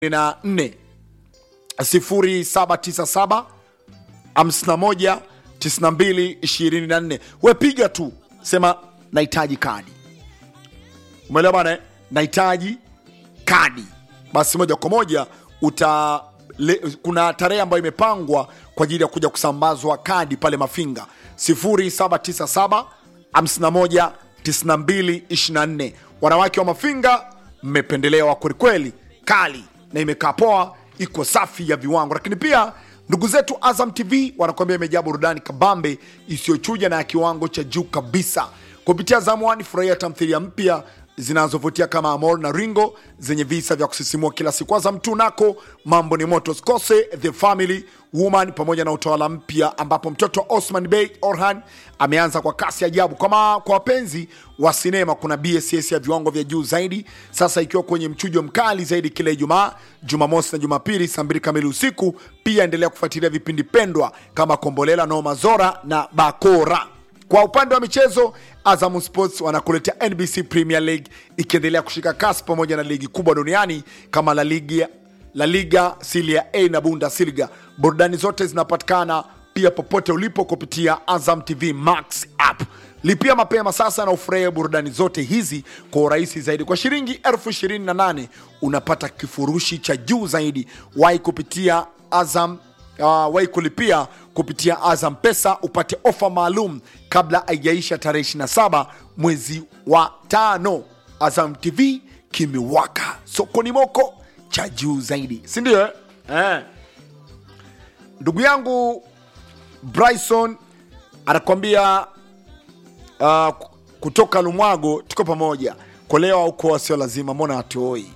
na nne sifuri saba tisa saba hamsini na moja tisini na mbili ishirini na nne we piga tu sema nahitaji kadi umeelewa bana eh? nahitaji kadi basi moja kwa moja uta le, kuna tarehe ambayo imepangwa kwa ajili ya kuja kusambazwa kadi pale mafinga 0797 51 92 24 wanawake wa mafinga mmependelewa kwelikweli kali na imekaa poa iko safi ya viwango lakini pia ndugu zetu azam tv wanakuambia imejaa burudani kabambe isiyochuja na ya kiwango cha juu kabisa kupitia Azam One furahia tamthilia mpya zinazovutia kama Amor na Ringo zenye visa vya kusisimua kila siku. Azam tu nako mambo ni moto, sikose The Family Woman pamoja na utawala mpya ambapo mtoto wa Osman Bey Orhan ameanza kwa kasi ajabu. Kama kwa wapenzi wa sinema, kuna BSS ya viwango vya juu zaidi sasa ikiwa kwenye mchujo mkali zaidi kila Ijumaa, Jumamosi na Jumapili saa mbili kamili usiku. Pia endelea kufuatilia vipindi pendwa kama Kombolela, Noma Zora na Bakora. Kwa upande wa michezo, Azam Sports wanakuletea NBC Premier League ikiendelea kushika kasi pamoja na ligi kubwa duniani kama La Liga, La Liga Serie A na Bundesliga. Burudani zote zinapatikana pia popote ulipo kupitia Azam TV Max app. Lipia mapema sasa na ufurahie burudani zote hizi kwa urahisi zaidi. Kwa shilingi elfu ishirini na nane unapata kifurushi cha juu zaidi. Wahi kupitia Azam uh, wai kulipia kupitia Azam Pesa upate ofa maalum kabla haijaisha tarehe 27 mwezi wa tano. Azam TV kimewaka sokoni moko cha juu zaidi, si ndio? eh? Eh. Ndugu yangu Bryson anakwambia uh, kutoka Lumwago, tuko pamoja. Kolewa huko sio lazima, mbona hatuoi?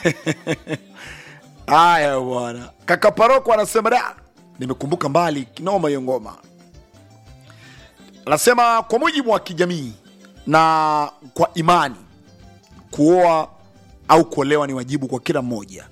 Haya bwana, kaka Paroko anasema da, nimekumbuka mbali kinoma hiyo ngoma. Anasema kwa mujibu wa kijamii na kwa imani, kuoa au kuolewa ni wajibu kwa kila mmoja.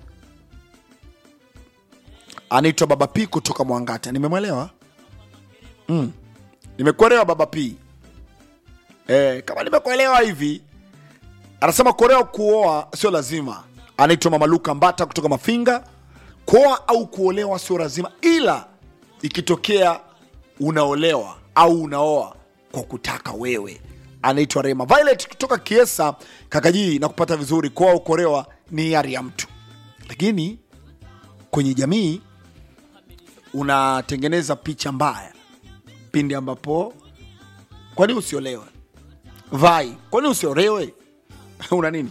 Anaitwa Baba P kutoka Mwangata. Nimemwelewa mm. Nimekuelewa Baba P eh, kama nimekuelewa hivi. Anasema kuolewa kuoa sio lazima. Anaitwa Mama Luka Mbata kutoka Mafinga. Kuoa au kuolewa sio lazima, ila ikitokea unaolewa au unaoa kwa kutaka wewe. Anaitwa Rema Violet kutoka Kiesa Kakajii na kupata vizuri. Kuoa au kuolewa ni hiari ya mtu, lakini kwenye jamii unatengeneza picha mbaya pindi ambapo, kwani usiolewe? Vai, kwani usiolewe? una nini?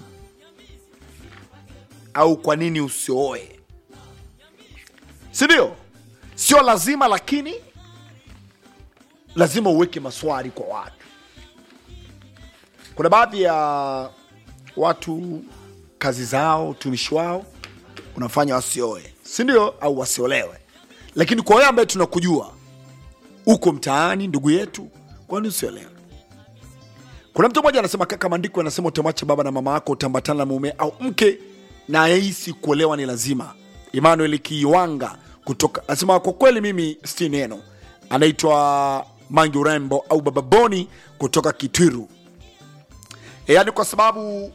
Au kwa nini usioe? si ndio? Sio lazima, lakini lazima uweke maswali kwa watu. Kuna baadhi ya watu kazi zao, utumishi wao unafanya wasioe, si ndio? Au wasiolewe. Lakini kwa wewe ambaye tunakujua uko mtaani, ndugu yetu, kwani usiolewe? Kuna mtu mmoja anasema, kaka, maandiko anasema utamwacha baba na mama yako, utambatana na mume au mke, na ahisi kuolewa ni lazima. Emmanuel Kiwanga kutoka anasema, kwa kweli mimi si neno. Anaitwa Mangi Urembo au Baba Boni kutoka Kitwiru. E, yaani kwa sababu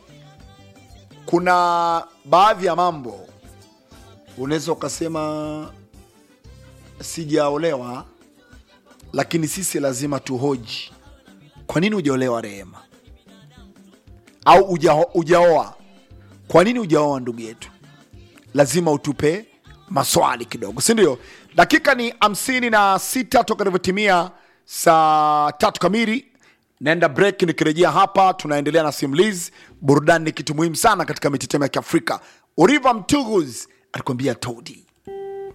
kuna baadhi ya mambo unaweza ukasema sijaolewa, lakini sisi lazima tuhoji kwa nini hujaolewa Rehema, au uja- hujaoa. Kwa nini hujaoa ndugu yetu? Lazima utupe maswali kidogo, si ndio? Dakika ni hamsini na sita toka ilivyotimia saa tatu kamili. Naenda break, nikirejea hapa tunaendelea na simulizi. Burudani ni kitu muhimu sana katika mitetemo ya Kiafrika. Oriva Mtuguz alikwambia Todi.